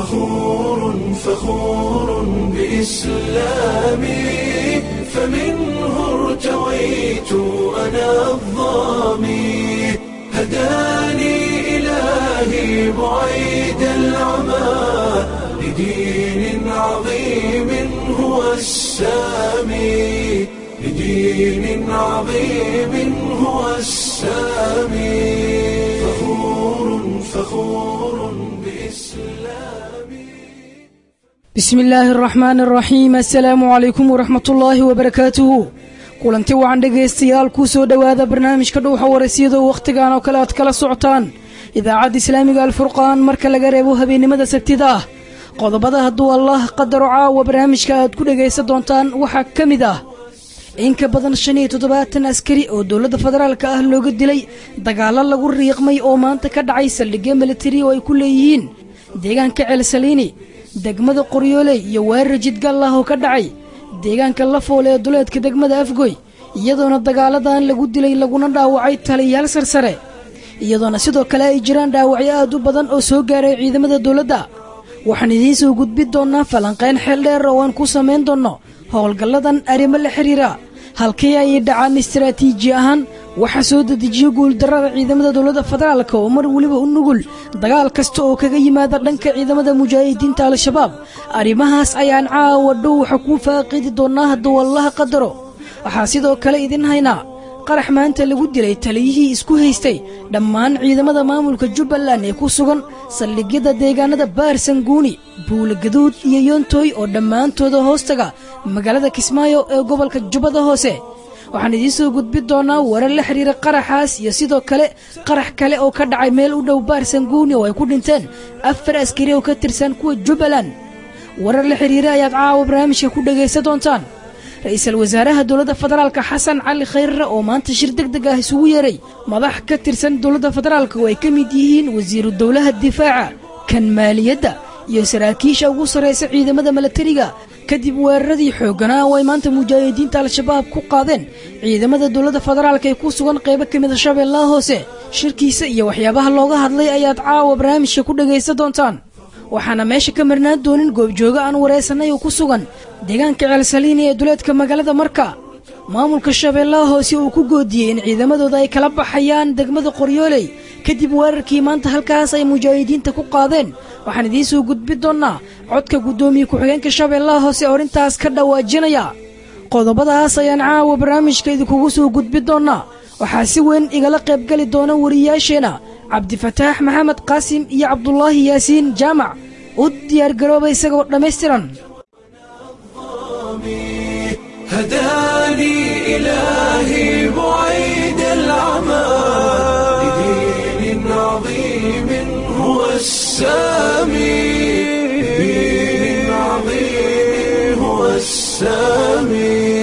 فخور فخور بإسلامي فمنه ارتويت أنا الظامي هداني إلهي بعيد العمى لدين عظيم هو السامي لدين عظيم هو السامي فخور فخور بإسلامي bismi illaahi araxmaan araxiim assalaamu calaykum waraxmatullaahi wabarakaatuhu kulanti wacan dhegaystayaal kuu soo dhowaada barnaamijka dhowxa warasyada wakhtigan oo kale aad kala socotaan idaacadda islaamiga alfurqaan marka laga reebo habeennimada sabtida ah qodobada hadduu allah qadaro caawa barnaamijka aad ku dhegaysan doontaan waxaa ka mid ah in ka badan shan iyo toddobaatan askari oo dowladda federaalka ah looga dilay dagaallo lagu riiqmay oo maanta ka dhacay saldhigyo militari oo ay ku leeyihiin deegaanka ceelsaliini degmada qoryooley iyo weerar jidgal ah oo ka dhacay deegaanka lafoole ee duleedka degmada afgoy iyadoona dagaaladan lagu dilay laguna dhaawacay taliyayaal sarsare iyadoona sidoo kale ay jiraan dhaawacyo aad u badan oo soo gaaray ciidamada dowladda waxaan idiin soo gudbin doonnaa falanqayn xeel dheer oo aan ku samayn doonno howlgalladan arrimo la xidhiira halkii ay dhacaan istaraatiiji ahaan waxaa soo dedejiyo guuldarrada ciidamada dowladda federaalka oo mar weliba u nugul dagaal kasta oo kaga yimaada dhanka ciidamada mujaahidiinta al-shabaab arrimahaas ayaan caawa dhow waxa kuu faaqidi doonnaa hadduu allaha qadaro waxaa sidoo kale idin haynaa qarax maanta lagu dilay taliyihii isku haystay dhammaan ciidamada maamulka jubbaland ee ku sugan saldhigyada deegaanada baarsanguuni buulagaduud iyo yontooy oo dhammaantooda hoostaga magaalada kismaayo ee gobolka jubbada hoose waxaan idiin soo gudbin doonaa warar la xidhiira qaraxaas iyo sidoo kale qarax kale oo ka dhacay meel u dhow baarsanguuni oo ay ku dhinteen afar askari oo ka tirsan kuwa jubbaland warar la xidhiira ayaad caawa barnaamijka ku dhegaysan doontaan ra-iisul wasaaraha dowladda federaalka xasan cali khayrre oo maanta shir deg deg ah isugu yeeray madax ka tirsan dowladda federaalka oo ay ka mid yihiin wasiiru dowlaha difaaca kan maaliyadda iyo saraakiisha ugu sarraysa ciidamada milatariga kadib weeraradii xoogganaa oo ay maanta mujaahidiinta al-shabaab ku qaadeen ciidamada dowladda federaalka ee ku sugan qaybo ka mida shabeellaha hoose shirkiisa iyo waxyaabaha looga hadlay ayaad caawa barnaamijka ku dhegaysan doontaan waxaana meesha ka marnaan doonin goobjoogo aan waraysanay oo ku sugan deegaanka ceelsaliini ee duleedka magaalada marka maamulka shabeellaha hoose uu ku goodiyey in ciidamadooda ay kala baxayaan degmada qoryooley kadib weerarkii maanta halkaas ay mujaahidiinta ku qaadeen waxaan idiin soo gudbin doonnaa codka guddoomiye ku-xigeenka shabeellaha hoose oo arrintaas ka dhawaajinaya qodobadaas ayaan caawa barnaamijka idinkugu soo gudbin doonnaa waxaa si weyn igala qaybgeli doona wariyaasheenna cabdifataax maxamed qaasim iyo cabdulaahi yaasiin jaamac u diyaargarooba isagoo dhammaystiran هداني إلهي بعيد العمى لدين عظيم هو السامي لدين عظيم هو السامي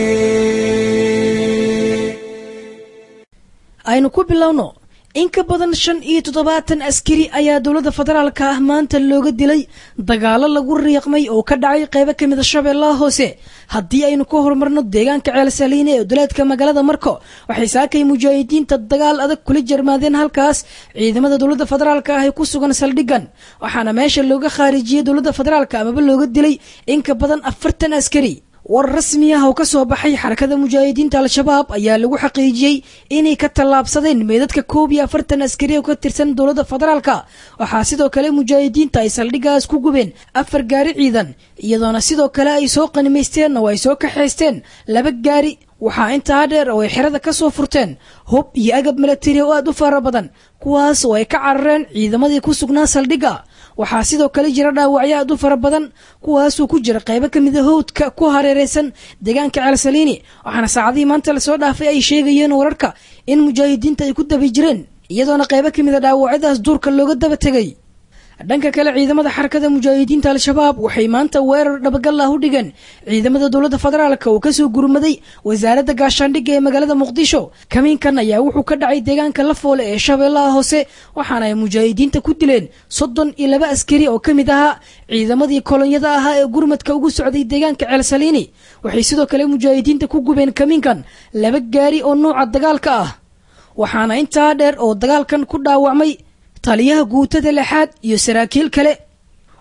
aynu ku bilowno in ka badan shan iyo toddobaatan askari ayaa dowladda federaalka ah maanta looga dilay dagaallo lagu riiqmay oo ka dhacay qaybo ka mida shabeellaha hoose haddii aynu ka horumarno deegaanka ceelsaliine ee duleedka magaalada marko waxay saakay mujaahidiinta dagaal adag kula jarmaadeen halkaas ciidamada dowladda federaalka ah ee ku sugan saldhigan waxaana meesha looga khaarijiyey dowladda federaalka amaba looga dilay in ka badan afartan askari war rasmi ah oo ka soo baxay xarakada mujaahidiinta al-shabaab ayaa lagu xaqiijiyey inay ka tallaabsadeen meedadka koob iyo afartan askari oo ka tirsan dowladda federaalka waxaa sidoo kale mujaahidiinta ay saldhigaas ku gubeen afar gaari ciidan iyadoona sidoo kale ay soo qanimaysteen oo ay soo kaxaysteen laba gaari waxaa intaa dheer oo ay xerada ka soo furteen hub iyo agab milatari oo aad u fara badan kuwaas oo ay ka carareen ciidamadii ku sugnaa saldhigga waxaa sidoo kale jira dhaawacyo aad u fara badan kuwaasuu ku jira qaybo ka mida howdka ku hareereysan deegaanka ceelsaliini waxaana saacadihii maanta lasoo dhaafay ay sheegayeen wararka in mujaahidiinta ay ku daba jireen iyadoona qaybo ka mida dhaawacyadaas duurka looga daba tegay dhanka kale ciidamada xarakada mujaahidiinta al-shabaab waxay maanta weerar dhabagal ah u dhigeen ciidamada dowladda federaalka oo kasoo gurmaday wasaaradda gaashaandhigga ee magaalada muqdisho kamiinkan ayaa wuxuu ka dhacay deegaanka lafoole ee shabeellaha hoose waxaana ay mujaahidiinta ku dileen soddon iyo laba askari oo ka mid ahaa ciidamadii kolonyada ahaa ee gurmadka ugu socday deegaanka ceelsaliini waxay sidoo kale mujaahidiinta ku gubeen kamiinkan laba gaari oo nuuca dagaalka ah waxaana intaa dheer oo dagaalkan ku dhaawacmay taliyaha guutada lixaad iyo saraakiil kale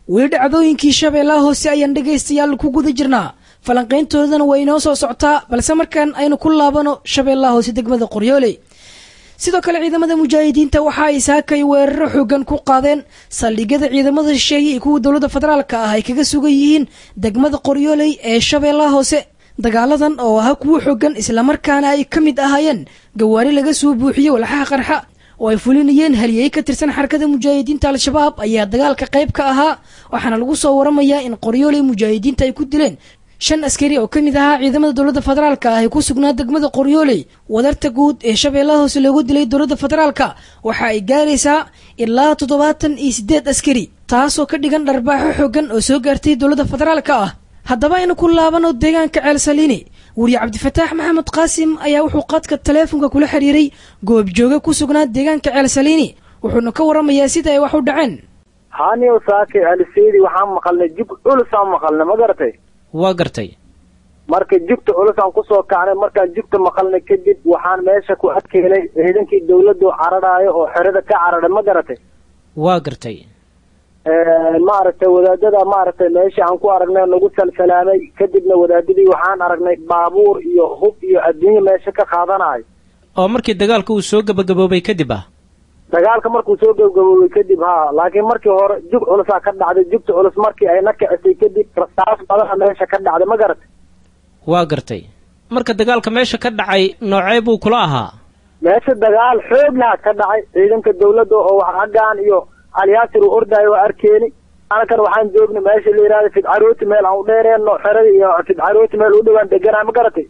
weli dhacdooyinkii shabeellaha hoose ayaan dhegaystayaal ku guda jirnaa falanqayntoodana waa inoo soo socotaa balse markaan aynu ku laabano shabeellaha hoose degmada qoryooley sidoo kale ciidamada mujaahidiinta waxa ay saakay weeraro xoogan ku qaadeen saldhigyada ciidamada shisheeye iyo kuwa dowladda federaalka ah ay kaga sugan yihiin degmada qoryooley ee shabeellaha hoose dagaaladan oo ahaa kuwo xoogan islamarkaana ay ka mid ahaayeen gawaari laga soo buuxiyey walxaha qarxa oo ay fulinayeen haliyey ka tirsan xarakada mujaahidiinta al-shabaab ayaa dagaalka qayb ka ahaa waxaana lagu soo waramayaa in qoryooley mujaahidiinta ay ku dileen shan askari oo ka mid ahaa ciidamada dowladda federaalka ah ee ku sugnaa degmada qoryooley wadarta guud ee shabeellaha hoose loogu dilay dowladda federaalka waxa ay gaaraysaa ilaa toddobaatan iyo siddeed askari taasoo ka dhigan dharbaaxo xoogan oo soo gaartay dowladda federaalka ah haddaba aynu ku laabano deegaanka ceel saliini weriye cabdifataax maxamed qaasim ayaa wuxuu qadka taleefonka kula xiriiray goobjooge ku sugnaa deegaanka ceel saliini wuxuuna ka waramayaa sida ay wax u dhaceen haaniyow saake aliseydi waxaan maqalnay jug culusaan maqalnay ma garatay waa gartay marka jugta culusaan kusoo kacnay markaan jugta maqalnay kadib waxaan meesha ku adkeelay ciidankii dawladdu cararaayo oo xerada ka cararay ma garatay waa gartay maaragtay wadaadada maaragtay meesha aan ku aragnay nagu salsalaamay kadibna wadaadadii waxaan aragnay baabuur iyo hub iyo adduunye meesha ka qaadanayo oo markii dagaalka uu soo gebagaboobay kadib ah dagaalka markuu soo gebagaboobay kadib ha laakiin markii hore jug culusaa ka dhacday jugta culus markii ay na kicisay kadib rasaas badana meesha ka dhacday ma garatay waa gartay marka dagaalka meesha ka dhacay noocee buu kula ahaa meesha dagaal xoog laha ka dhacay ciidanka dawladda oo wax xaggaan iyo alyaasir uu ordaayo waa arkeeni anakan waxaan joognay meesha la yidhahda fidcarooti meel aan u dheereenno xerada iyo fidcarooti meel u dhowaan deganaa ma garatay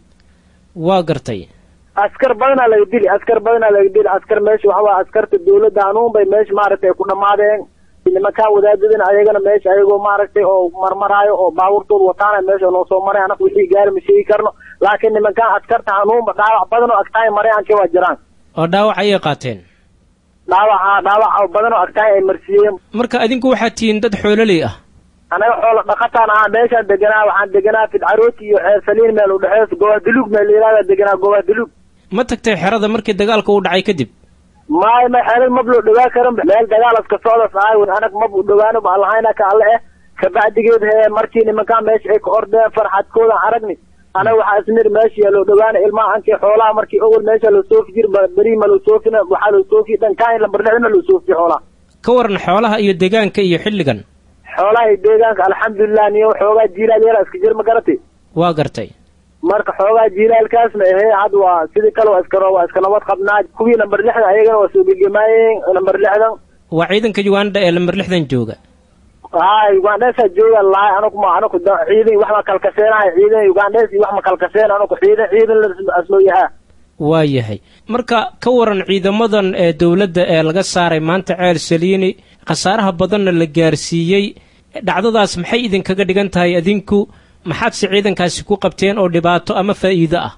waa gartay askar badanaa laga dili askar badanaa laga dili askar meesha waxa waa askarta dawladda hanuun bay meesha maaragtay ku dhammaadeen nimankaan wadaadadana ayagana meesha ayagoo maaragtay oo marmaraayo oo baabuurtooda wataana meesha noo soo maray anaku wixii gaari ma sheegi karno laakiin nimankaan askarta hanuunba dhaawac badan oo agtaay marayaankii waa jiraan oo dhaawac ayay qaateen dhaawaca dhaawac badan oo agtaay ay marsiiyeen marka adinku waxaad tihiin dad xoololey ah anaga xoola dhaqataan ahaa meeshaan deganaa waxaan deganaa fidcarooti iyo ceer saliin meel u dhexeys gobaadulug meel la yihahda deganaa gobaadulug ma tagtay xerada markii dagaalka uu dhacay kadib maay ma xerad mab loo dhawaa karan meel dagaal iska socdas ahay anag mab u dhawaano ba allahayna ka alle eh kabacdigeed he markii nimankaan meesha ay ka ordeen farxadkoodan aragni anaga waxaa isnir meesha yaa loo dhawaana ilmaha ankii xoolaha markii awal meesha loo soofi jir beri ma loo soofina waxaa loo soofi dhankaan lambar lixdana loo soofiye xoolaha ka waran xoolaha iyo deegaanka iyo xilligan xoolaha iyo deegaanka alxamdulilah niyo xoogaa jiilaal yara iska jir ma garatay waa gartay marka xoogaa jiilaalkaasna ahee had waa sidii kale waa iska waa iska nabad qabnaa kuwii lambar lixdan ayagana waa soo gegemaayeen lambar lixdan waa ciidanka uganda ee lambar lixdan jooga hay ugandhesaa jooga lahay anaku ma anaku ciidan wax ma kalkaseenahay ciidan ugandhes iyo wax ma kalkaseen anaku ciidan ciidan lasloo yahaa waa yahay marka ka waran ciidamadan ee dowladda ee laga saaray maanta ceel saliini khasaaraha badanna la gaarsiiyey dhacdadaas maxay idinkaga dhigan tahay adinku maxaadse ciidankaasi ku qabteen oo dhibaato ama faa'iido ah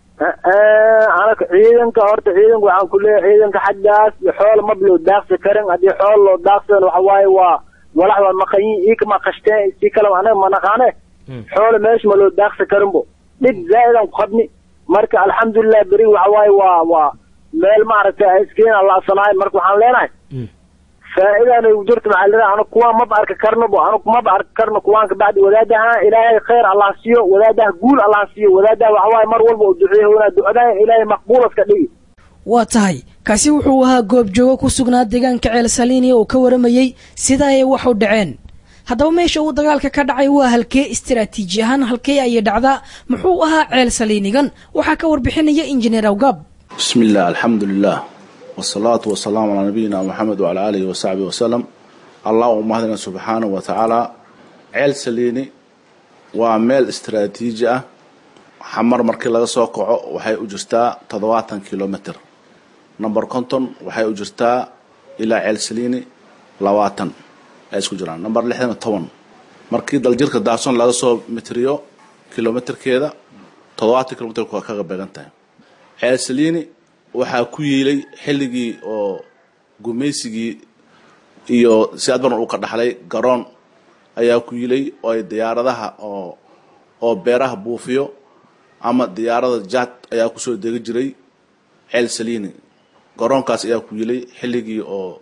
anaka ciidanka horta ciidanka waxaan ku leeyahay ciidanka xaggaas iyo xool mab loo daaqsi karin haddii xool loo daaqsan waxa waaye waa walax waa maqanyin iikama qashteen si kale anaga ma naqaane xoola meesha ma loo daaqsi karinbo dhib zaa'idaan ku qabni marka alxamdulilah beri waxa waaye waa waa meel maaragtay iskiin allaasanaay marka waxaan leenahay faa'iidaan ugu jirto maxaa leedahay anagu kuwaan maba arki karno bo anagu maba arki karno kuwaan kabacdi wadaadaha ilaahay khayr allah siiyo wadaadaha guul allah siiyo wadaadaha waxa waaye mar walba u duceeyo wanaa ducadaha ilaahay maqbuulaska dhigi waa tahay kaasi wuxuu ahaa goobjoogo ku sugnaa deegaanka ceel saliini oo ka waramayey sida ay wax u dhaceen haddaba meesha uu dagaalka ka dhacay waa halkee istaraatiiji ahaan halkee ayay dhacdaa muxuu ahaa ceel saliinigan waxaa ka warbixinaya injineer awgaab bismi illah alxamdu lilah wsalaatu wasalaamu calaa nabiyina moxamed wacalaa aalihi wasaxbihi wasalam allah u mahadina subxaanahu wa tacaala ceel saliini waa meel istaraatiiji ah xamar markii laga soo kaco waxay u jirtaa toddobaatan kilomitr number conton waxay u jirtaa ilaa ceel saliini labaatan ay isku jiraan number lixdan toban markii daljirka daacson laga soo mitriyo kilomitrkeeda toddobaatan kilomitr waa kaga beegan tahay ceel saliini waxaa ku yiilay xilligii oo gumaysigii iyo si adbaran uu ka dhaxlay garoon ayaa ku yiilay oo ay diyaaradaha oo oo beeraha buufiyo ama diyaarada jad ayaa kusoo degi jiray ceel saliini garoonkaas ayaa ku yiilay xilligii oo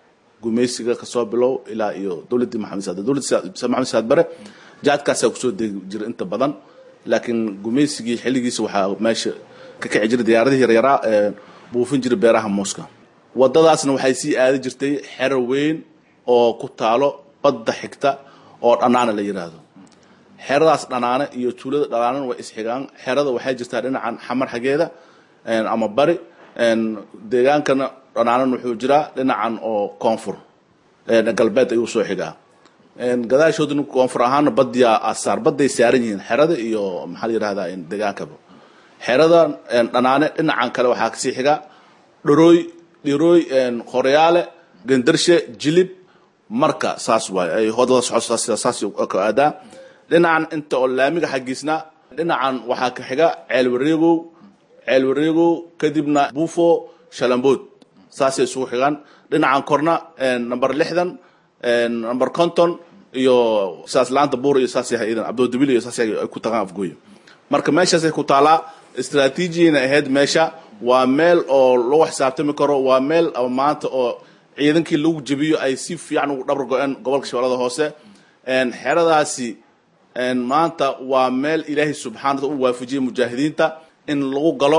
gumaysiga kasoo bilow ilaa iyo dowladdii maxamed saad dowladda maxamed saad bare jaadkaasaa kusoo degi jira inta badan laakiin gumaysigii xilligiisa waxaa meesha ka kici jiray diyaaradihii yaryaraa ee buufin jiray beeraha muuska wadadaasna waxay sii aadi jirtay xero weyn oo ku taalo badda xigta oo dhanaana la yidhaahdo xeradaas dhanaane iyo tuulada dhanaanana way isxigaan xerada waxay jirtaa dhinacan xamar xageeda ama bari deegaankana dhanaanan wuxuu jiraa dhinacan oo koonfur galbeed ayuu soo xigaa gadaashooduna koonfur ahaana badiyaa asaar baday saaran yihiin xerada iyo maxaa la yidhahdaa deegaankaba xerada dhanaane dhinacan kale waxaa kasii xiga dharooy dhirooy qoryaale gandarshe jilib marka saas waay ay hodada socoto saas ka aadaa dhinacan inta oo laamiga xaggiisna dhinacan waxaa ka xiga ceel wareegow ceel wareegow kadibna buufo shalambood saasay isugu xigaan dhinacan korna number lixdan number conton iyo saas laanta buur iyo saas yahay idan abdoodibil iyo saas yahay ay ku tagaan afgooye marka meeshaasay ku taalaa istraatiijiyana ahayd meesha waa meel oo lagu xisaabtami karo waa meel maanta oo ciidankii lagu jebiyo ay si fiican ugu dhabar go-een gobolka shabeellada hoose xeradaasi maanta waa meel ilaahay subxaana u waafajiyey mujaahidiinta in lagu galo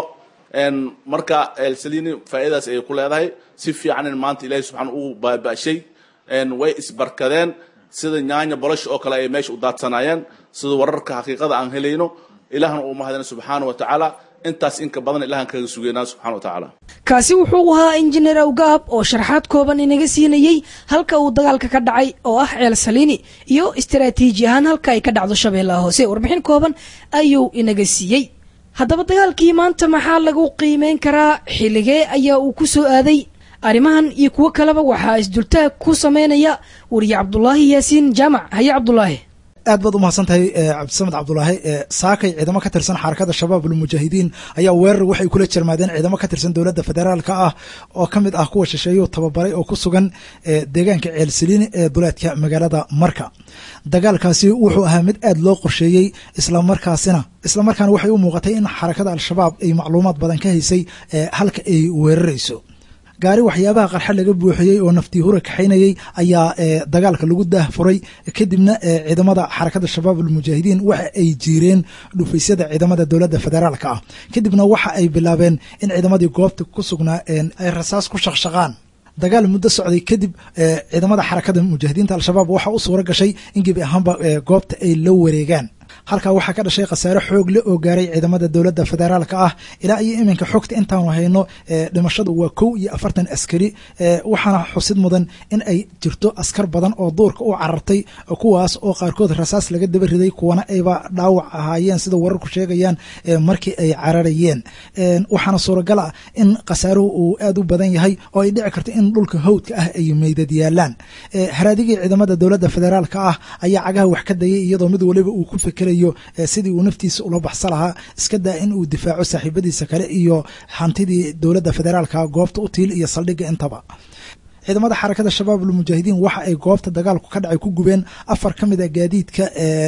marka elsalini faa'iidadaas ayay ku leedahay si fiican in maanta ilaahay subxaana uu baaba'shay way isbarkadeen sida nyaanya bolosh oo kale ay meesha u daadsanaayeen sida wararka xaqiiqada aan helayno ilaahna uu mahadina subxaana wa tacaala intaas inka badan ilahan kaga sugeynaa subxana wa tacaala kaasi wuxuu ahaa injineer awgaab oo sharaxaad kooban inaga siinayey halka uu dagaalka ka dhacay oo ah ceel saliini iyo istaraatiiji ahaan halka ay ka dhacdo shabeellaha hoose warbixin kooban ayuu inaga siiyey haddaba dagaalkii maanta maxaa lagu qiimeyn karaa xilligee ayaa uu ku soo aaday arrimahan iyo kuwo kaleba waxaa isdultaag ku sameynaya wariye cabdulaahi yaasiin jaamac haye cabdulaahi aad baad umahadsan tahay cabdisamed cabdulaahi saakay ciidamo ka tirsan xarakada shabaab almujaahidiin ayaa weerar waxay kula jermaadeen ciidamo ka tirsan dowladda federaalka ah oo ka mid ah kuwa shisheeyuu tababaray oo ku sugan deegaanka ceelsaliini ee duleedka magaalada marka dagaalkaasi wuxuu ahaa mid aad loo qorsheeyey islamarkaasina islamarkaana waxay u muuqatay in xarakada al-shabaab ay macluumaad badan ka haysay halka ay weerarayso gaari waxyaabaha qarxa laga buuxiyey oo naftii hura kaxaynayey ayaa dagaalka lagu daah furay kadibna ciidamada xarakada shabaab almujaahidiin waxa ay jiireen dhufaysyada ciidamada dowladda federaalka ah kadibna waxa ay bilaabeen in ciidamadii goobta ku sugnaa ay rasaas ku shaqshaqaan dagaal muddo socday kadib ciidamada xarakada mujaahidiinta al-shabaab waxa u suura gashay in gebi ahaanba goobta ay la wareegaan halkaa waxaa ka dhashay khasaare xoog le oo gaaray ciidamada dowladda federaalka ah ilaa iyo iminka xogta intaanu hayno dhimashadu waa kow iyo afartan askari waxaana xusid mudan in ay jirto askar badan oo duurka u carartay kuwaas oo qaarkood rasaas laga daba riday kuwana ayba dhaawac ahaayeen sida wararku sheegayaan markii ay cararayeen waxaana suuragal ah in khasaaruhu uu aad u badan yahay oo ay dhici karto in dhulka hawdka ah ay meydad yaalaan haraadigii ciidamada dowladda federaalka ah ayaa cagaha wax ka dayay iyadoo mid waliba uu ku fikerayo sidii uu naftiisa ula baxsa lahaa iska daa in uu difaaco saaxiibadiisa kale iyo hantidii dowladda federaalka goobta u tiil iyo saldhigga intaba ciidamada xarakada shabaab almujaahidiin waxa ay goobta dagaalku ka dhacay ku gubeen afar ka mid a gaadiidka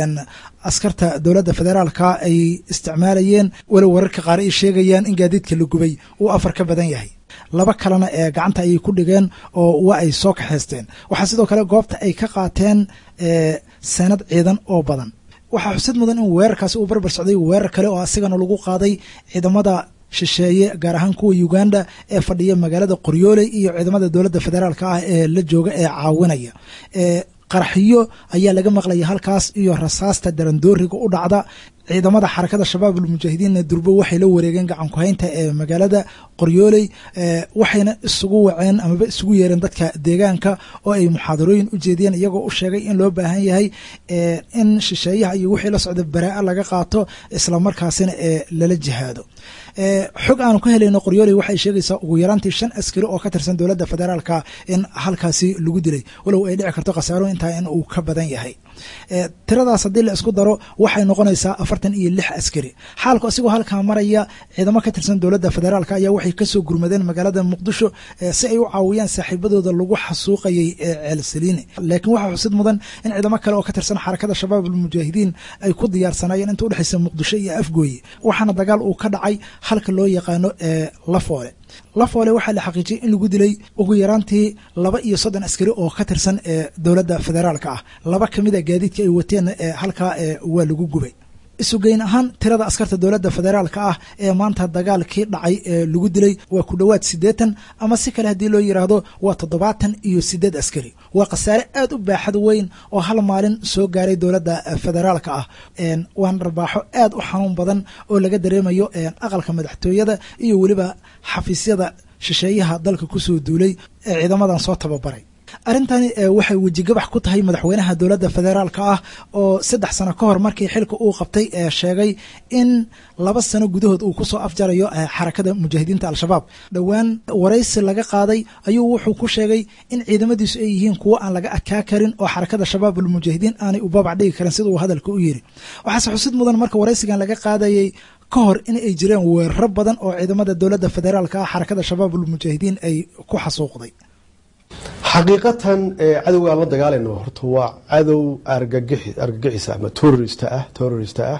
askarta dowladda federaalka ay isticmaalayeen walow wararka qaar ay sheegayaan in gaadiidka la gubay uu afar ka badan yahay laba kalena ee gacanta ayay ku dhigeen oo waa ay soo kaxaysteen waxaa sidoo kale goobta ay ka qaateen sanad ciidan oo badan waxaa xusid mudan in weerarkaasi uu barbar socday weerar kale oo asigana lagu qaaday ciidamada shisheeye gaar ahaan kuwa uganda ee fadhiya magaalada qoryooley iyo ciidamada dowladda federaalka ah ee la jooga ee caawinaya qaraxiyo ayaa laga maqlaya halkaas iyo rasaasta darandooriga u dhacda ciidamada xarakada shabaab almujaahidiinna durbo waxay la wareegeen gacanku haynta ee magaalada qoryooley waxayna isugu waceen amaba isugu yeereen dadka deegaanka oo ay muxaadarooyin u jeediyeen iyagoo u sheegay in loo baahan yahay in shisheeyaha iyo wixii la socda baraa laga qaato islamarkaasina ee lala jihaado xog aanu ka helayno qoryooley waxay sheegaysaa ugu yaraantii shan askari oo ka tirsan dowladda federaalka in halkaasi lagu dilay walow ay dhici karto khasaaro intaa in uu ka badan yahay tiradaas haddii la isku daro waxay noqonaysaa afartan iyo lix askari xaalku asigoo halkaa maraya ciidamo ka tirsan dowladda federaalka ayaa waxay kasoo gurmadeen magaalada muqdisho si ay u caawiyaan saaxiibadooda lagu xasuuqayay ee ceelsaliini laakiin waxaa xusid mudan in ciidamo kale oo ka tirsan xarakada shabaab almujaahidiin ay ku diyaarsanaayeen inta udhexaysa muqdisho iyo afgooye waxaana dagaal uu ka dhacay halka loo yaqaano ee lafoole lafoole waxaa la xaqiijiyey in lagu dilay ugu yaraantii laba iyo soddon askari oo ka tirsan ee dowladda federaalka ah laba ka mid a gaadiidka ay wateen ee halkaa ee waa lagu gubay isugeyn ahaan tirada askarta dowladda federaalka ah ee maanta dagaalkii dhacay ee lagu dilay waa ku dhowaad siddeetan ama si kale haddii loo yidhaahdo waa toddobaatan iyo siddeed askari waa khasaare aad u baaxad weyn oo hal maalin soo gaaray dowladda federaalka ah waan dharbaaxo aad u xanuun badan oo laga dareemayo aqalka madaxtooyada iyo weliba xafiisyada shisheeyaha dalka kusoo duulay ee ciidamadan soo tababaray arrintani waxay wejigabax ku tahay madaxweynaha dowladda federaalka ah oo saddex sano ka hor markii xilka uu qabtay ee sheegay in laba sano gudahood uu kusoo afjarayo xarakada mujaahidiinta al-shabaab dhowaan waraysi laga qaaday ayuu wuxuu ku sheegay in ciidamadiisu ay yihiin kuwo aan laga adkaa karin oo xarakada shabaab almujaahidiin aanay u babac dhigi karin sida uu hadalka u yiri waxaase xusid mudan marka waraysigan laga qaadayay ka hor in ay jireen weeraro badan oo ciidamada dowladda federaalka ah xarakada shabaab almujaahidiin ay ku xasuuqday xaqiiqatan cadowga aan la dagaalayno horta waa cadow argagixisa ama terorist ah terorist ah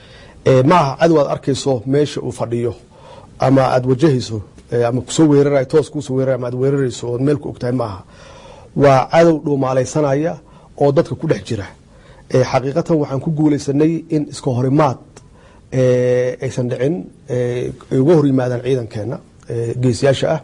ma aha cadow aad arkayso meesha uu fadhiyo ama aad wajahayso ama kusoo weerarayo toos kuusoo weerarayo ama aad weerarayso ood meel ku ogtahay ma aha waa cadow dhuumaalaysanaya oo dadka ku dhex jira xaqiiqatan waxaan ku guulaysanay in iska horimaad aysan dhicin ay uga hor yimaadaan ciidankeena geesiyaasha ah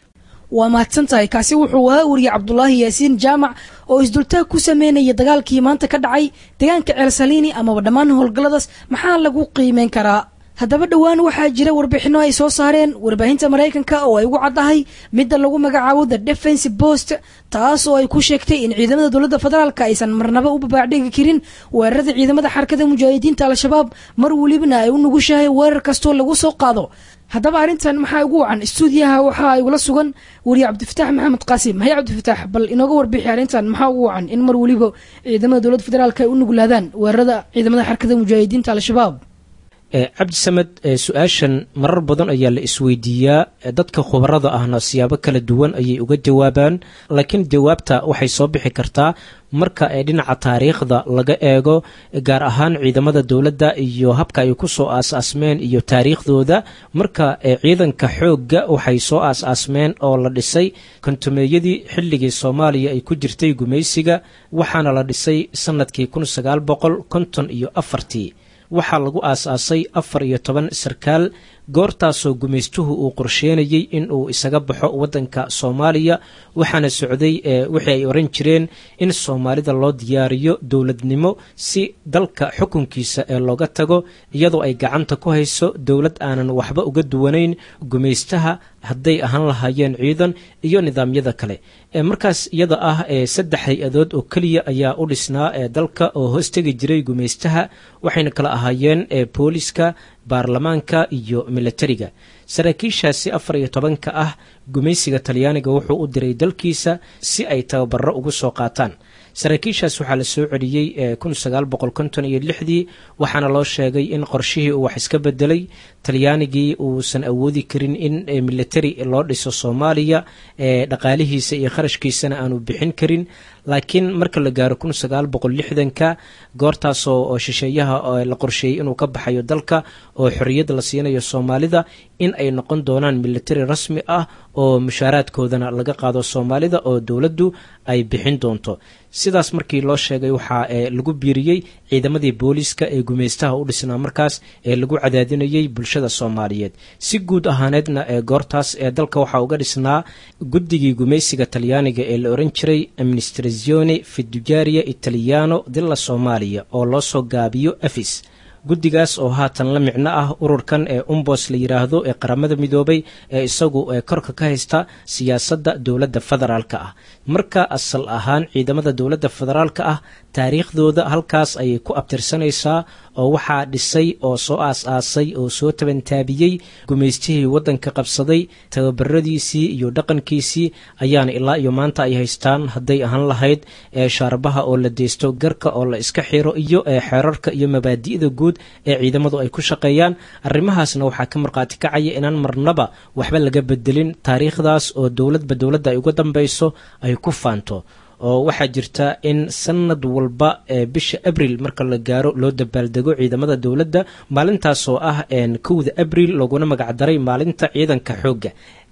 waa mahadsan tahay kaasi wuxuu ahaa weriye cabdulaahi yaasiin jaamac oo isdultaag ku sameynaya dagaalkii maanta ka dhacay deegaanka ceelsaliini amaba dhammaan howlgalladaas maxaa lagu qiimeyn karaa haddaba dhowaan waxaa jira warbixinno ay soo saareen warbaahinta maraykanka oo ay ugu caddahay midda lagu magacaabo the defense post taas oo ay ku sheegtay in ciidamada dowladda federaalka aysan marnaba u babaacdhigi karin weerarada ciidamada xarakada mujaahidiinta al-shabaab mar welibana ay u nugushahay weerar kastoo lagu soo qaado haddaba arrintan maxaa ugu wacan istuudiyaha waxaa igula sugan weriye cabdifatax maxamed qaasim haye cabdifatax bal inooga warbixi arrintan maxaa ugu wacan in mar weliba ciidamada dowladda federaalka ay u nuglaadaan weerarada ciidamada xarakada mujaahidiinta al-shabaab cabdisamed su-aashan marar badan ayaa la isweydiiyaa dadka khubarada ahna siyaabo kala duwan ayay uga jawaabaan laakiin jawaabta waxay soo bixi kartaa marka ee dhinaca taariikhda laga eego gaar ahaan ciidamada dowladda iyo habka ay ku soo aas-aasmeen iyo taariikhdooda marka ciidanka xoogga waxay soo aas-aasmeen oo la dhisay kontumeeyadii xilligii soomaaliya ay ku jirtay gumaysiga waxaana la dhisay sanadkii kun sagaal boqol konton iyo afartii waxaa lagu aas-aasay afar iyo toban sarkaal goortaasoo gumaystuhu uu qorsheenayey in uu isaga baxo waddanka soomaaliya waxaana socday wixii ay oran jireen in soomaalida loo diyaariyo dowladnimo si dalka xukunkiisa ee looga tago iyadoo ay gacanta ku hayso dowlad aanan waxba uga duwanayn gumaystaha hadday ahaan lahaayeen ciidan iyo nidaamyada kale markaas iyada ah saddex hay-adood oo keliya ayaa u dhisnaa dalka oo hoostegi jiray gumaystaha waxayna kala ahaayeen booliska baarlamaanka iyo milatariga saraakiishaasi afar iyo tobanka ah gumaysiga talyaaniga wuxuu u diray dalkiisa si ay tababaro ugu soo qaataan saraakiishaas waxaa la soo celiyey kun sagaal boqol konton iyo lixdii waxaana loo sheegay in qorshihii uu wax iska bedelay talyaanigii uusan awoodi karin in military loo dhiso soomaaliya dhaqaalihiisa iyo kharashkiisana aanu bixin karin laakiin marka la gaaro kun sagaal boqol lixdanka goortaasoo shisheeyaha la qorsheeyey inuu ka baxayo dalka oo xorriyad la siinayo soomaalida in ay noqon doonaan military rasmi ah oo mushaaraadkoodana laga qaado soomaalida oo dowladdu ay bixin doonto sidaas markii loo sheegay waxaa lagu biiriyey ciidamadii booliiska ee gumaystaha u dhisnaa markaas ee lagu cadaadinayay bulshada soomaaliyeed si guud ahaaneedna ee goortaas ee dalka waxaa uga dhisnaa guddigii gumaysiga talyaaniga ee la oran jiray administrazione fidujaria italiano dilla soomaaliya oo loo soo gaabiyo afis guddigaas oo haatan la micno ah ururkan ee umbos la yidhaahdo ee qaramada midoobay ee isagu korka ka haysta siyaasadda dowladda federaalka ah marka asal ahaan ciidamada dowladda federaalka ah taariikhdooda halkaas ayay ku abtirsanaysaa oo waxaa dhisay oo soo aas-aasay oo soo tabantaabiyey gumaystihii waddanka qabsaday tababaradiisii iyo dhaqankiisii ayaana ilaa iyo maanta ay haystaan hadday ahaan lahayd ee shaarbaha oo la deysto garka oo la iska xiro iyo xeerarka iyo mabaadi'da guud ee ciidamadu ay ku shaqeeyaan arrimahaasna waxaa ka markhaati kacaya inaan marnaba waxba laga bedelin taariikhdaas oo dowladba dowladda ay uga dambayso ay ku faanto oo waxaa jirta in sanad walba bisha abril marka la gaaro loo dabaaldego ciidamada dowladda maalintaasoo ah kowda abril looguna magacdaray maalinta ciidanka xoogga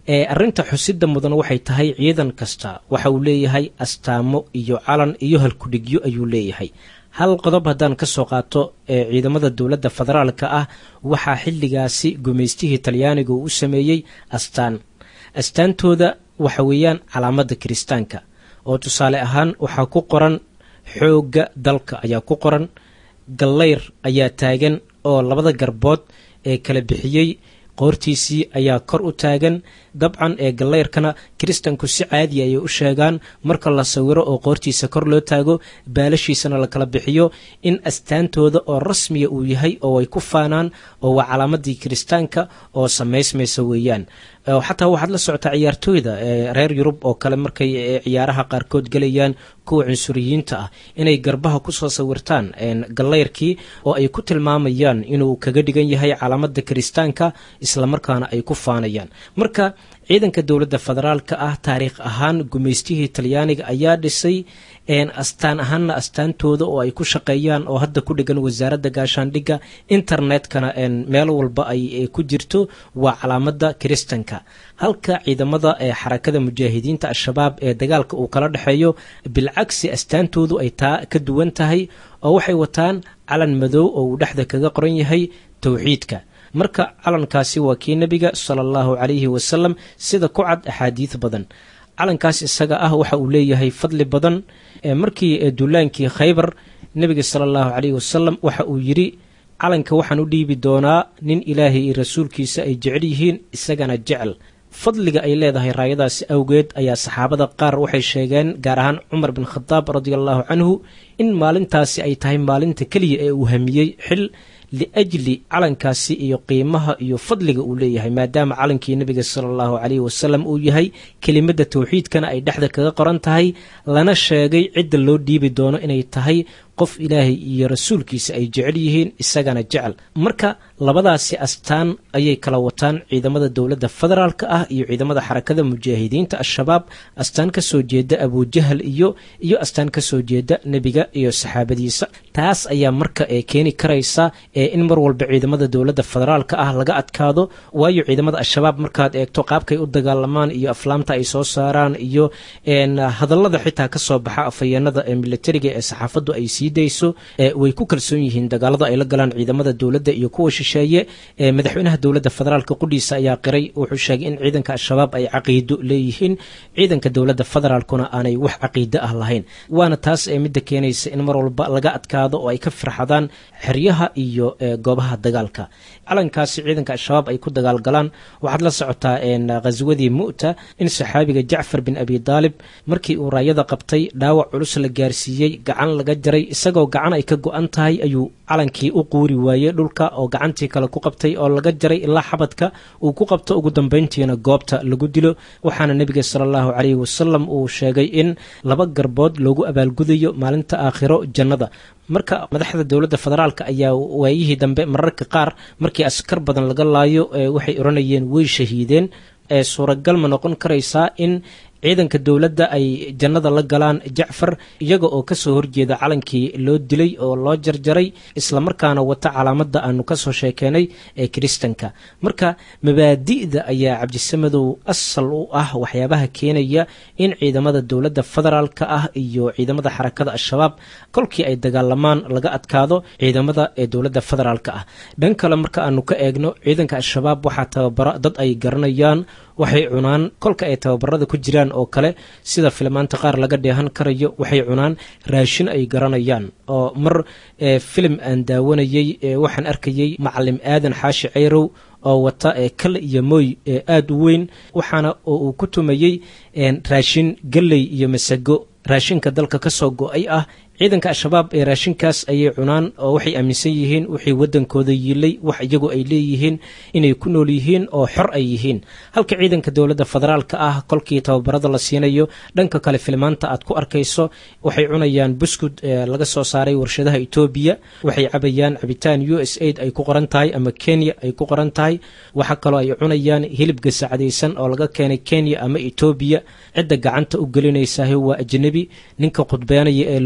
arrinta xusida mudan waxay tahay ciidan kasta waxa uu leeyahay astaamo iyo calan iyo halkudhigyo ayuu leeyahay hal qodob haddaan ka soo qaato ee ciidamada dowladda federaalka ah waxaa xilligaasi gumaystihii talyaaniga uu u sameeyey astaan astaantooda waxa weeyaan calaamadda kiristaanka oo tusaale ahaan waxaa ku qoran xoogga dalka ayaa ku qoran gallayr ayaa taagan oo labada garbood ee kala bixiyey qoortiisii ayaa kor u taagan dabcan ee gallayrkana kiristanku si caadi ayay u sheegaan marka la sawiro oo qoortiisa kor loo taago baalashiisana la kala bixiyo in astaantooda oo rasmiya uu yahay oo ay ku faanaan oo waa calaamadii kiristaanka oo samaysmaysa weeyaan xataa waxaad la socotaa ciyaartooyda reer yurub oo kale markay ciyaaraha qaarkood gelayaan kuwa cunsuriyiinta ah inay garbaha kusoo sawirtaan gallayrkii oo ay ku tilmaamayaan inuu kaga dhigan yahay calaamada kiristaanka islamarkaana ay ku faanayaan marka ciidanka dowladda federaalka ah taariikh ahaan gumaystihii talyaaniga ayaa dhisay astaan ahaanna astaantooda oo ay ku shaqeeyaan oo hadda ku dhigan wasaaradda gaashaandhigga internetkana meel walba ay ku jirto waa calaamada kiristanka halka ciidamada ee xarakada mujaahidiinta al-shabaab ee dagaalka uu kala dhexeeyo bilcagsi astaantoodu ay taa ka duwan tahay oo waxay wataan calan madow oo uu dhexda kaga qoran yahay towxiidka marka calankaasi waa kii nebiga sala allahu calayhi wasalam sida ku cad axaadiid badan calankaas isaga ah waxa uu leeyahay fadli badan markii duulaankii khaybar nebiga sala allahu calayhi wasalam waxa uu yidhi calanka waxaan u dhiibi doonaa nin ilaahay iyo rasuulkiisa ay jecel yihiin isagana jecel fadliga ay leedahay raayadaasi awgeed ayaa saxaabada qaar waxay sheegeen gaar ahaan cumar bin khadaab radia allahu canhu in maalintaasi ay tahay maalinta keliya ee uu hamiyey xil liajli calankaasi iyo qiimaha iyo fadliga uu leeyahay maadaama calankii nebiga sala allahu calayhi wasalam uu yahay kelimadda towxiidkana ay dhexda kaga qoran tahay lana sheegay cidda loo dhiibi doono inay tahay qof ilaahay iyo rasuulkiisa ay jecel yihiin isagana jecel marka labadaasi astaan ayay kala wataan ciidamada dowladda federaalka ah iyo ciidamada xarakada mujaahidiinta al-shabaab astaan ka soo jeeda abujahal iyo iyo astaan ka soo jeeda nebiga iyo saxaabadiisa taas ayaa marka ee keeni karaysa ee in mar walba ciidamada dowladda federaalka ah laga adkaado waayo ciidamada al-shabaab markaad eegto qaabkay u dagaalamaan iyo aflaamta ay soo saaraan iyo hadallada xitaa kasoo baxa afhayeenada ee militariga ee saxaafaddu ay sii dayso way ku kalsoon yihiin dagaalada ay la galaan ciidamada dowladda iyo kuwa shisheeye madaxweynaha dowladda federaalka qudhiisa ayaa qiray wuxuu sheegay in ciidanka al-shabaab ay caqiido leeyihiin ciidanka dowladda federaalkuna aanay wax caqiido ah lahayn waana taas ee midda keenaysa in mar walba laga adkaado oo ay ka firxadaan xeryaha iyo goobaha dagaalka calankaasi ciidanka al-shabaab ay ku dagaalgalaan waxaad la socotaa khaswadii mu'ta in saxaabiga jacfar bin abi daalib markii uu raayada qabtay dhaawac culus la gaarsiiyey gacan laga jaray isagoo gacan ay ka go-an tahay ayuu calankii u quuri waayey dhulka oo gacantii kale ku qabtay oo laga jaray ilaa xabadka uu ku qabto ugu dambayntiina goobta lagu dilo waxaana nebiga sala allahu calayhi wasalam uu sheegay in laba garbood loogu abaalgudayo maalinta aakhiro jannada marka madaxda dowladda federaalka ayaa waayihii dambe mararka qaar markii askar badan laga laayo waxay odhanayeen way shahiideen ee suuragal ma noqon karaysaa in ciidanka dowladda ay jannada la galaan jacfar iyaga oo kasoo horjeeda calankii loo dilay oo loo jarjaray islamarkaana wata calaamadda aanu kasoo sheekeenay ee kiristanka marka mabaadi'da ayaa cabdisamadow asal u ah waxyaabaha keenaya in ciidamada dowladda federaalka ah iyo ciidamada xarakada al-shabaab kolkii ay dagaalamaan laga adkaado ciidamada ee dowladda federaalka ah dhan kale marka aanu ka eegno ciidanka al-shabaab waxaa tababara dad ay garanayaan waxay cunaan kolka ay tababarada ku jiraan oo kale sida filmaanta qaar laga dheehan karayo waxay cunaan raashin ay garanayaan oo mar filim aan daawanayey waxaan arkayey macalim aadan xaashi ceyrow oo wata kal iyo mooy aada u weyn waxaana oo uu ku tumayey raashin galley iyo masago raashinka dalka ka soo go-ay ah ciidanka al-shabaab ee raashinkaas ayay cunaan oo waxay aaminsan yihiin wixii waddankooda yiilay wax iyagu ay leeyihiin inay ku nool yihiin oo xor ay yihiin halka ciidanka dowladda federaalka ah kolkii tababarada la siinayo dhanka kale filmaanta aad ku arkayso waxay cunayaan buskud laga soo saaray warshadaha etoobiya waxay cabayaan cabitaan u s aid ay ku qoran tahay ama kenya ay ku qoran tahay waxa kaloo ay cunayaan hilib gasacdaysan oo laga keenay kenya ama etoobiya cidda gacanta u gelinaysaah waa ajnabi ninka khudbeenaya ee loo tarjuma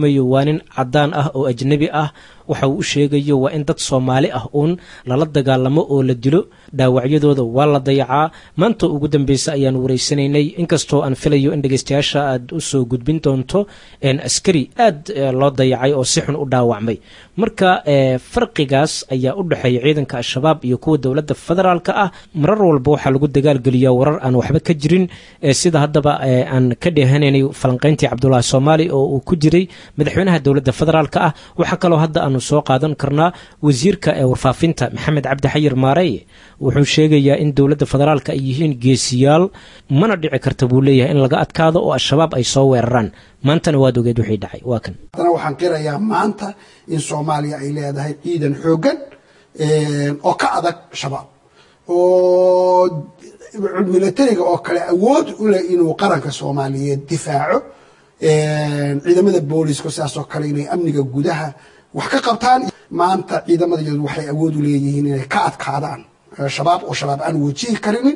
turjumayo waa nin caddaan ah oo ajnebi ah waxa uu u sheegayo waa in dad soomaali ah uun lala dagaalamo oo la dilo dhaawacyadooda waa la dayacaa maanta ugu dambeysa ayaan wareysanaynay inkastoo aan filayo in dhegeystayaasha aad usoo gudbin doonto askari aad loo dayacay oo si xun u dhaawacmay marka farqigaas ayaa u dhexeeya ciidanka al-shabaab iyo kuwa dowladda federaalka ah marar walba waxaa lagu dagaalgeliyaa warar aan waxba ka jirin sida haddaba aan ka dheehanaynay falanqayntii cabdulaahi soomaali oo uu ku jiray madaxweynaha dowladda federaalka ah waxaa kaloo hadda aanu soo qaadan karnaa wasiirka ee warfaafinta maxamed cabdi xayir maareye wuxuu sheegayaa in dowladda federaalka ay yihiin geesiyaal mana dhici karta buu leeyahay in laga adkaado oo al-shabaab ay soo weeraraan maantana waad ogeed wixii dhacay waa kan haddana waxaan qirayaa maanta in soomaaliya ay leedahay ciidan xooggan oo ka adag shabaab oo militariga oo kale awood u leh inuu qaranka soomaaliyeed difaaco ciidamada booliiska sidaasoo kale inay amniga gudaha wax ka qabtaan maanta ciidamadayadu waxay awood u leeyihiin inay ka adkaadaan shabaab oo shabaab aan wajihi karinin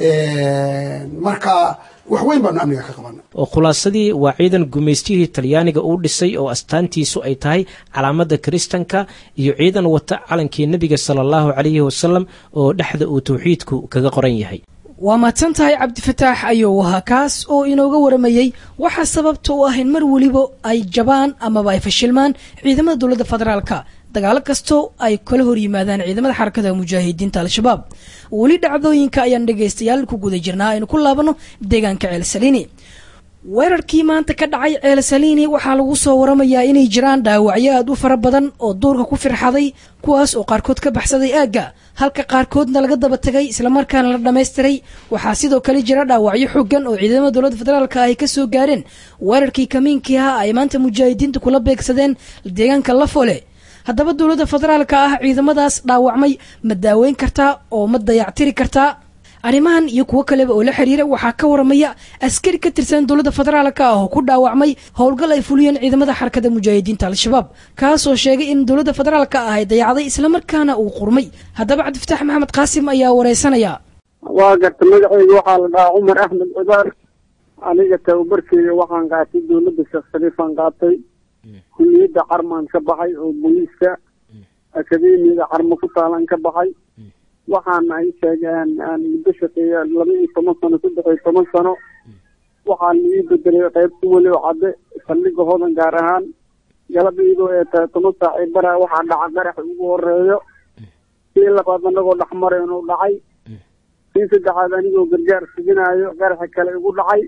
marka wax weyn baanu amniga ka qabana oo khulaasadii waa ciidan gumaystihii talyaaniga uu dhisay oo astaantiisu ay tahay calaamada kiristanka iyo ciidan wata calankii nebiga sala allahu calayhi wasalam oo dhexda uu tawxiidku kaga qoran yahay waa mahadsan tahay cabdifataax ayuu ahaa kaas oo inooga waramayey waxaa sababta u ah in mar weliba ay jabaan amaba ay fashilmaan ciidamada dowladda federaalka dagaalo kastoo ay kala hor yimaadaan ciidamada xarakada mujaahidiinta al-shabaab weli dhacdooyinka ayaan dhegaystayaal ku guda jirnaa aynu ku laabano deegaanka ceelsaliini weerarkii maanta ka dhacay ceelsaliini waxaa lagu soo waramayaa inay jiraan dhaawacyo aad u fara badan oo duurka ku firxaday kuwaas oo qaarkood ka baxsaday aagga halka qaarkoodna laga daba tegay islamarkaana la dhammaystiray waxaa sidoo kale jira dhaawacyo xoogan oo ciidamada dowladda federaalka ay ka soo gaareen weerarkii kamiinkii ah ay maanta mujaahidiinta kula beegsadeen deegaanka lafole haddaba dowladda federaalka ah ciidamadaas dhaawacmay ma daaweyn kartaa oo ma dayactiri kartaa arrimahan iyo kuwo kaleba oo la xiriira waxaa ka waramaya askari ka tirsan dowladda federaalka ah oo ku dhaawacmay howlgal ay fuliyeen ciidamada xarakada mujaahidiinta al-shabaab kaasoo sheegay in dowladda federaalka ah ay dayacday islamarkaana uu qurmay haddaba cabdifataax maxamed qaasim ayaa wareysanaya waa garta magaceyga waxaa la dhahaa cumar axmed cibaar aniga tababarkeyga waxaan qaatay dowladda sheekh shariifaan qaatay kuliyadda carmaan ka baxay oo booliiska akademiyada carmo ku taalan ka baxay waxaana ay sheegeen aan muddo shaqeeya laba iyo toban sano saddex iyo toban sano waxaan ii bedelay qaybta weli oo cadde saldhiga hodan gaar ahaan galab iyadoo ee tahay toban saac ee bara waxaa dhaca qarax ugu horeeyo kii labaad anagoo dhexmaray inuu dhacay kii saddexaad anigoo gargaar suginayo qaraxa kale igu dhacay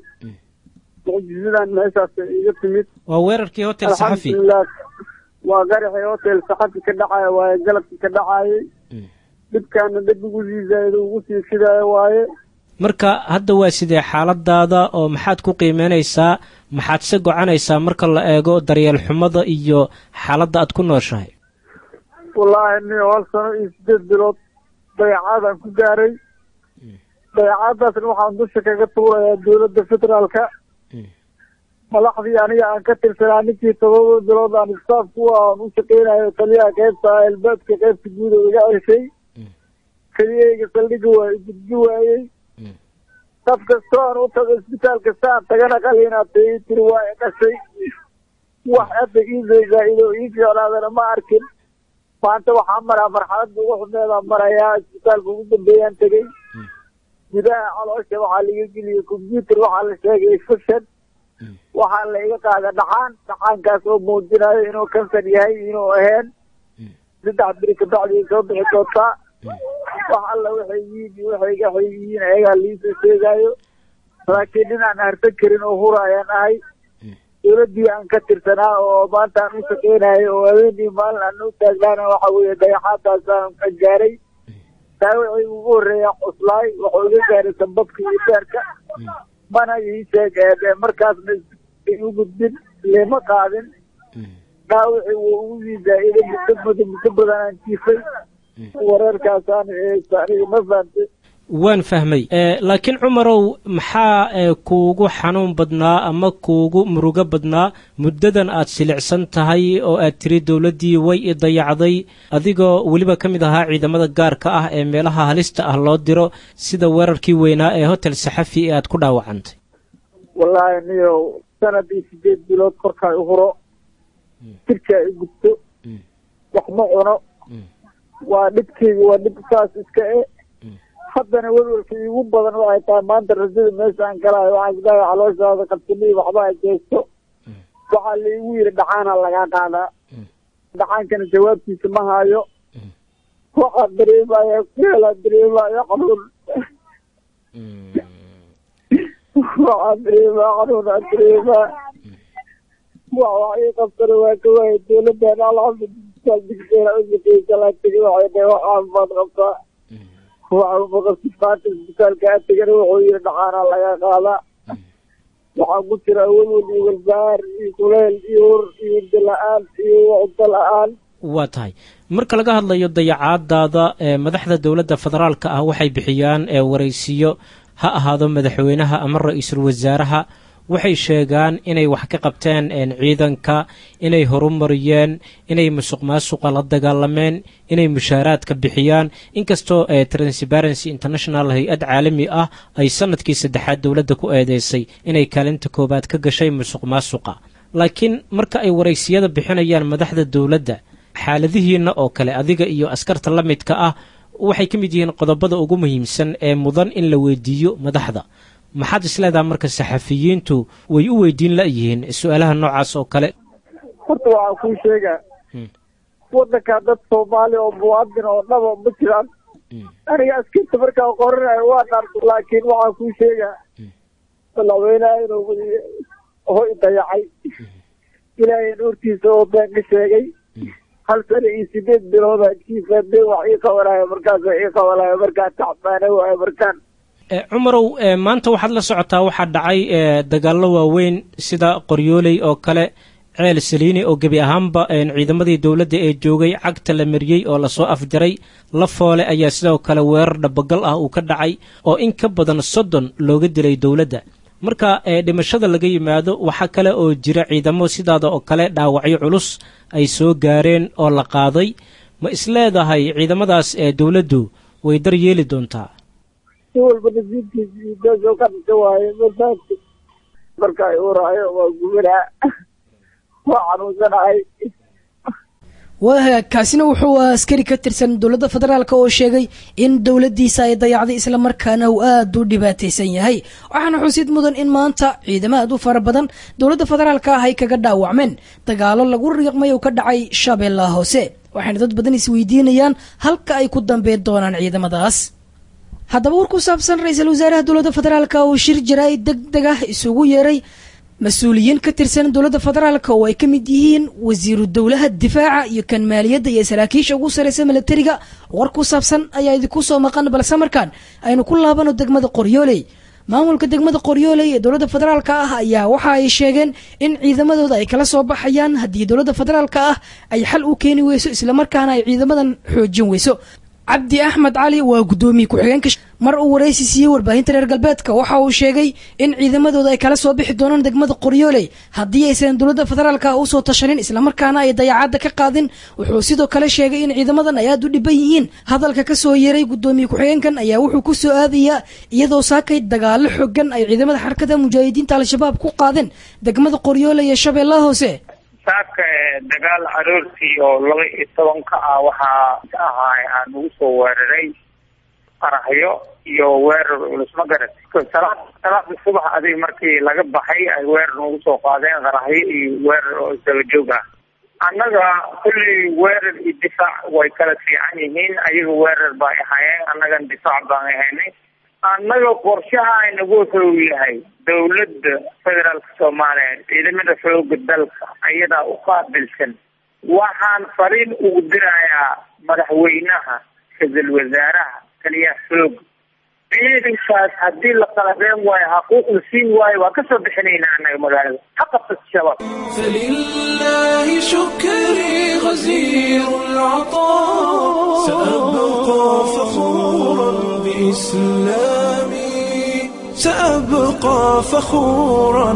mucjisadan meeshaas iga timid waa weerarkii hotel saxafi alxamdulilah waa qaraxii hotel saxafi ka dhacaya waaye galabkii ka dhacayay dhibkaana dad ugu sii zaa'ido ugu sii shidaayo waaye marka hadda waa sidee xaaladaada oo maxaad ku qiimeynaysaa maxaad se gocanaysaa marka la eego daryeel xumada iyo xaaladda aad ku nooshahay wallaahi ni hal sano iyo sideed bilood dayacaadaan ku gaaray dayacaadaasna waxaan dusha kaga tuurayaa dowladda federaalka madaxdii aniga aan ka tirsanaa ninkii todoba bilood aan istaafku aan u shaqeynayo taliyaha qaybta albaabka qaybta guud oo iga ceshay keliyayga saldhiga waa igudbi waayey qof kastoo aan u tago isbitaal kasta aan tagana qaliinaatay ii tiri waa i dhashay wax hadda iisoo zaa-ido ii fiicnaadana ma arkin maanta waxaa maraa marxaladda ugu xumeedaan marayaa isbitaalka ugu dambeeyaan tegey gudaha caloosha waxaa laga geliyey combyuter waxaa la sheegay infection waxaa la iga qaada dhacaan dhacaankaas oo muujinayo inuu kansar yahay inuu aheen saddex beri kabacdi soo bixi doontaa wax alla waxay yihiin waxay waxay yihiin ayagaa liisoo sheegaayo laakiin nin aan harsan karin oo hura ayaan ahay dowladdii aan ka tirsanaa oo maanta aan u shaqeynayo oo habeenii maalin aan u taagnaana waxa weeye dayaxaadaasaan ka gaaray daawacii ugu horreeya cuslaay waxuu iga gaaray sambabka iyo beerka mana ii sheegeen markaasna u gudbin lima qaadin dhaawacii wuu ugu sii zaa-iday muddo muddo muddo badan aan jiifay wareerkaasaan aniga ma fahamtay waan fahmay laakiin cumarow maxaa kuugu xanuun badnaa ama kuugu murugo badnaa muddadan aad silicsan tahay oo aad tiri dowladdii way i dayacday adigoo weliba ka mid ahaa ciidamada gaarka ah ee meelaha halista ah loo diro sida weerarkii weynaa ee hotel saxafi ee aad ku dhaawacantay wallaahi niyo sanad iyo sideed bilood korkaa u huro jirkaa i gubto wax ma cuno waa dhibkeyga waa dhib saas iska e haddana welwelka iigu badan waxay tahay maanta rajada meesha aan galaayo waxaa isdhahay calooshaada qabsanii waxba ay geysto waxaa laigu yidhi dhacaana lagaa qaadaa dhacaankana jawaabtiisa ma haayo waxaa dareemaya kuheelaa dareemaya xanuun waxaa dareemaa xanuunaa dareemaa wax wax ii qabtana waa ka waaya dowladdan alxamdulilah digseera ushaqeysa laa tegi waxay dhahay wax caafimaad qabtaa waxa uma qabtid maanta isbitaalka a tegana wuxuu yidhi dhacaana laga qaadaa waxaan ku jira welwel iyo walbahaar iyo kuleyl iyo hur iyo hurdo la-aan iyo cunto la-aan waa tahay marka laga hadlayo dayacaadaada ee madaxda dowladda federaalka ah waxay bixiyaan ee waraysiyo ha ahaado madaxweynaha ama ra-iisul wasaaraha waxay sheegaan inay wax ka qabteen ciidanka inay horumariyeen inay musuq maasuqa la dagaalameen inay mushaaraadka bixiyaan inkastoo transparency international hay-ad caalami ah ay sanadkii saddexaad dowladda ku eedeysay inay kaalinta koowaad ka gashay musuq maasuqa laakiin marka ay waraysiyada bixinayaan madaxda dowladda xaaladihiina oo kale adiga iyo askarta la midka ah waxay ka mid yihiin qodobada ugu muhiimsan ee mudan in la weydiiyo madaxda maxaad isleedaha marka saxafiyiintu way u weydiin la-yihiin su-aalaha noocaas oo kale horta waxaa kuu sheegaa wadankaa dad soomaali oo muwaadin oo dhaba ma jiraan aniga askarta markaa qoranayo waa dhaarto laakiin waxaa kuu sheegaa madaxweynaha inuu hoy dayacay ilaahay nuurtiisa oo been ka sheegay hal sano iyo sideed bilooda kiifaadee wax ii qabanayo markaasa ii qabanayo markaa tacbaana waayo markaan cumarow maanta waxaad la socotaa waxaa dhacay dagaallo waaweyn sida qoryooley oo kale ceel saliini oo gebi ahaanba ciidamadii dowladda ee joogay cagta la mariyey oo lasoo afjaray la foole ayaa sidoo kale weerar dhabagal ah uu ka dhacay oo in ka badan soddon looga dilay dowladda marka dhimashada laga yimaado waxaa kale oo jira ciidamo sidaada oo kale dhaawacyo culus ay soo gaareen oo la qaaday ma isleedahay ciidamadaas ee dowladdu way dar yeeli doontaa si walba nasiibkiisi meesha ka dhasha waaye masaajka marka ay uraayo waa gubanaa waa xanuunsanahay waa hagaag kaasina wuxuu askari ka tirsan dowladda federaalk oo sheegay in dowladdiisa ay dayacday islamarkaana uu aada u dhibaataysan yahay waxaana xusid mudan in maanta ciidamo aad u fara badan dowladda federaalka ah ay kaga dhaawacmeen dagaalo lagu riiqmay oo ka dhacay shabeellaha hoose waxayna dad badan isweydiinayaan halka ay ku dambeyn doonaan ciidamadaas haddaba war ku saabsan ra-iisul wasaaraha dowladda federaalk oo shir jaraa'id deg deg ah isugu yeeray mas-uuliyiin ka tirsan dowladda federaalk oo ay ka mid yihiin wasiiru dowlaha difaaca iyo kan maaliyadda iyo saraakiisha ugu sarreysa milatariga war ku saabsan ayaa idinku soo maqan balse markaan aynu ku laabano degmada qoryooley maamulka degmada qoryooley ee dowladda federaalka ah ayaa waxa ay sheegeen in ciidamadooda ay kala soo baxayaan haddii dowladda federaalka ah ay xal u keeni weyso islamarkaana ay ciidamadan xoojin weyso cabdi axmed cali waa guddoomiye ku-xigeenka mar uu waraysi siiyey warbaahinta reer galbeedka waxa uu sheegay in ciidamadooda ay kala soo bixi doonaan degmada qoryooley haddii aysan dowladda federaalka usoo tashanin islamarkaana ay dayaacadda ka qaadin wuxuu sidoo kale sheegay in ciidamadan ay aada u dhiban yihiin hadalka ka soo yeeray guddoomiye ku-xigeenkan ayaa wuxuu ku soo aadayaa iyadoo saakay dagaalo xogan ay ciidamada xarakada mujaahidiinta al-shabaab ku qaadeen degmada qoryooley ee shabeellaha hoose saaka dagaal aroortii oo laba iyo tobanka ah waxaa ahaay aan ugu soo weeraray qaraxyo iyo weerar culus ma garat salaad salaada subax adig markii laga baxay ay weerar nagu soo qaadeen qaraxyo iyo weerar oo isdaba joog ah annaga kulley weerar iyo difaac way kala fiican yihiin ayaga weerar bay ahaayeen annagan difaac baan ahaynay annaga qorshaha inagu wuxuu yahay dowladda federaalka soomaaliya ciidamada xooga dalka ayadaa u qaabilsan waxaan fariin ugu dirayaa madaxweynaha ra-iisul wasaaraha taliyaha xooga ciidankaas haddii la qalabeen waayo xaquuq la siin waayo waa kasoo bixinaynaa annaga magaalada ha qabsat shabaab فلله شكري غزير العطاء سأبقى فخورا بإسلامي سأبقى فخورا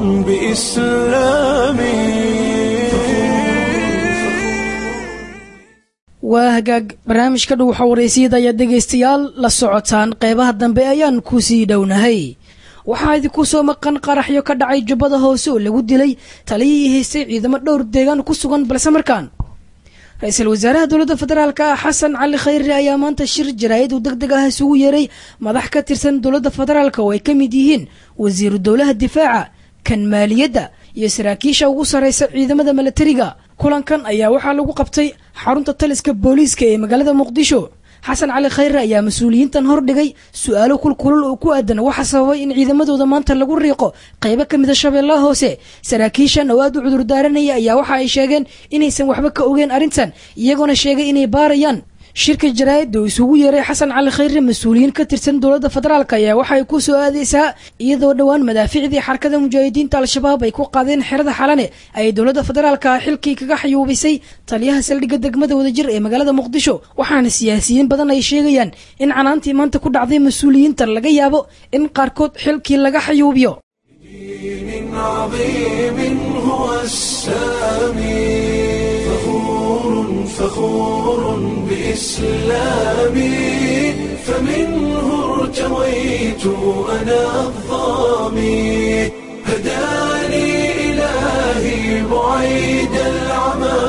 بإسلامي waa hagaag barnaamijka dhow xawareysiyada ayaa dhegaystayaal la socotaan qeybaha dambe ayaan kusii dhownahay waxaa idinku soo maqan qaraxyo ka dhacay jubbada hoose oo lagu dilay taliyihii haystay ciidamo dhowr deegaan ku sugan balse markaan ra-iisul wasaaraha dowladda federaalk ah xasan cali khayre ayaa maanta shir jaraa'id uu deg deg ah isugu yeeray madax ka tirsan dowladda federaalk oo ay ka mid yihiin wasiiru dowlaha difaaca kan maaliyadda iyo saraakiisha ugu sarraysa ciidamada milatariga kulankan ayaa waxaa lagu qabtay xarunta taliska booliiska ee magaalada muqdisho xasan cali khayre ayaa mas-uuliyiintan hordhigay su-aalo kulkulul oo ku aadan waxa sababay in ciidamadooda maanta lagu riiqo qaybo ka mida shabeellaha hoose saraakiishan oo aad u cudurdaaranaya ayaa waxa ay sheegeen inaysan waxba ka ogeen arrintan iyagoona sheegay inay baarayaan shirka jaraa'id oo isugu yeeray xasan cali khayre mas-uuliyiin ka tirsan dowladda federaalk ayaa waxay ku soo aadaysaa iyadoo dhowaan madaaficdii xarakada mujaahidiinta al-shabaab ay ku qaadeen xerada xalane ay dowladda federaalka xilkii kaga xayuubisay taliyaha saldhigga degmada wadajir ee magaalada muqdisho waxaana siyaasiyiin badan ay sheegayaan in canaantii maanta ku dhacday mas-uuliyiintan laga yaabo in qaarkood xilkii laga xayuubiyo دين عظيم هو السامي فخور فخور بإسلامي فمنه ارتويت أنا الظامي هداني إلهي بعيد العمى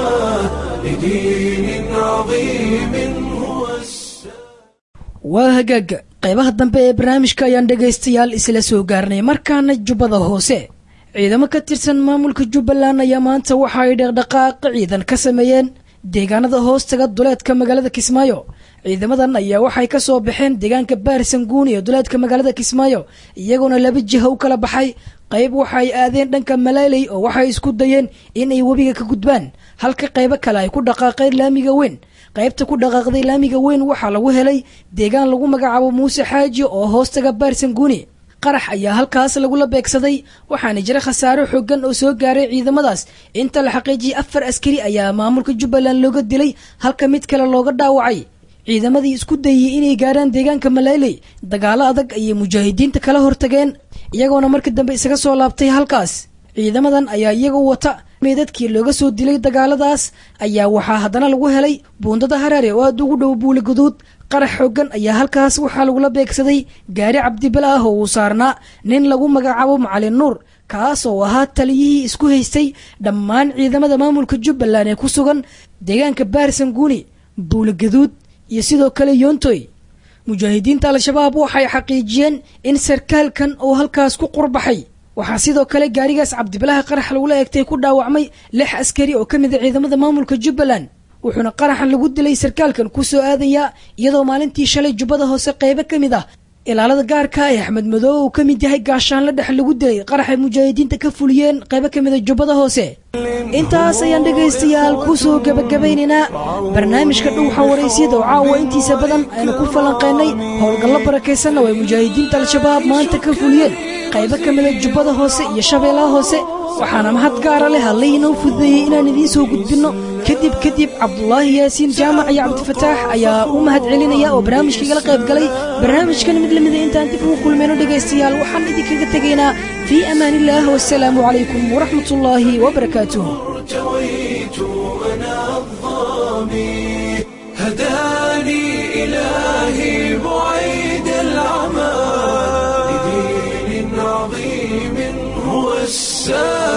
لدين عظيم هو السامي waa hagaaga qaybaha dambe ee barnaamijka ayaan dhegaystayaal isla soo gaarnay markaana jubbada hoose ciidamo ka tirsan maamulka jubbaland ayaa maanta waxa ay dhaqdhaqaaq ciidan ka sameeyeen deegaanada hoostaga duleedka magaalada kismaayo ciidamadan ayaa waxay ka soo baxeen deegaanka baarsanguun ee duleedka magaalada kismaayo iyagoona laba jiha u kala baxay qayb waxay aadeen dhanka malayley oo waxay isku dayeen in ay webiga ka gudbaan halka qaybo kale ay ku dhaqaaqeen laamiga weyn qaybta ku dhaqaaqday laamiga weyn waxaa lagu helay deegaan lagu magacaabo muuse xaaji oo hoostaga baarsanguuni qarax ayaa halkaas lagula beegsaday waxaana jira khasaaro xoogan oo soo gaaray ciidamadaas inta la xaqiijiyay afar askari ayaa maamulka jubbaland looga dilay halka mid kale looga dhaawacay ciidamadii isku dayey inay gaaraan deegaanka malayley dagaalo adag ayay mujaahidiinta kala hortageen iyagoona markii dambe isaga soo laabtay halkaas ciidamadan ayaa iyagoo wata meedadkii looga soo dilay dagaaladaas ayaa waxaa haddana lagu helay buundada haraare oo aada ugu dhow buuli guduud qarax xoogan ayaa halkaas waxaa lagula beegsaday gaari cabdibala ah oo uu saarnaa nin lagu magacaabo macalin nuur kaas oo ahaa taliyihii isku haystay dhammaan ciidamada maamulka jubbaland ee ku sugan deegaanka baarsanguuni buuli gaduud iyo sidoo kale yoontoy mujaahidiinta al-shabaab waxay xaqiijiyeen in sarkaalkan oo halkaas ku qurbaxay waxaa sidoo kale gaarigaas cabdibalaha qarax lagula eegtay ku dhaawacmay lix askari oo ka mid a ciidamada maamulka jubbaland wuxuuna qaraxan lagu dilay sarkaalkan ku soo aadayaa iyadoo maalintii shalay jubbada hoose qaybo ka mid ah ilaalada gaarka ee axmed madoobe uu ka mid yahay gaashaanla dhex lagu dilay qaraxay mujaahidiinta ka fuliyeen qaybo ka mid a jubbada hoose intaas ayaan dhegaystayaal ku soo gebagabaynaynaa barnaamijka dhowxa waraysyada oo caawa intiisa badan aynu ku falanqeynay howlgallo barakaysanna oo ay mujaahidiinta al-shabaab maanta ka fuliyeen qaybo ka mida jubbada hoose iyo shabeellaha hoose waxaana mahad gaara leh allay inoo fududeeyey inaan idiin soo gudbinno kadib kadib cabdulaahi yaasiin jaamac iyo cabdifataax ayaa u mahad celinaya oo barnaamijkaigala qayb galay barnaamijkan mid lamida intaan dib ugu kulmayno dhegaystayaal waxaan idinkaga tegaynaa fii amaan illaah wasalaamu calaykum waraxmat ullaahi wabarakaatuh ارتويت أنا الظامي هداني إلهي بعيد العمى لدين عظيم هو السامي